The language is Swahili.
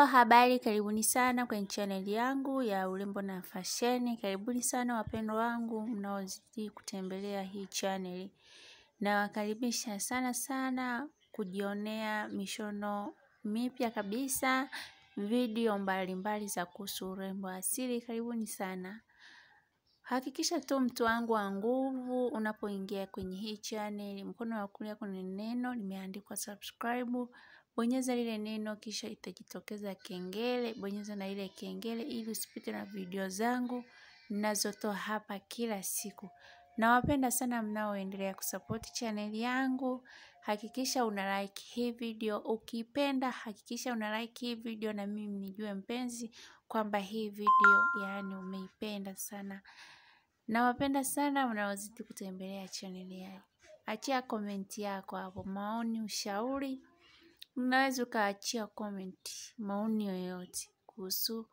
Hello, habari, karibuni sana kwenye channel yangu ya urembo na fasheni. Karibuni sana wapendwa wangu mnaozidi kutembelea hii channel. Nawakaribisha sana sana kujionea mishono mipya kabisa, video mbalimbali za kuhusu urembo asili. Karibuni sana. Hakikisha tu mtu wangu wa nguvu unapoingia kwenye hii channel, mkono wa kulia kuna neno limeandikwa subscribe. Bonyeza lile neno kisha itajitokeza kengele, bonyeza na ile kengele ili usipite na video zangu ninazotoa hapa kila siku. Nawapenda sana mnaoendelea kusupport channel yangu. Hakikisha una like hii video, ukipenda hakikisha una like hii video na mimi nijue mpenzi kwamba hii video yaani umeipenda sana. Nawapenda sana mnaozidi kutembelea channel yangu. Achia komenti yako hapo, maoni, ushauri. Unaweza ukaachia comment maoni yoyote kuhusu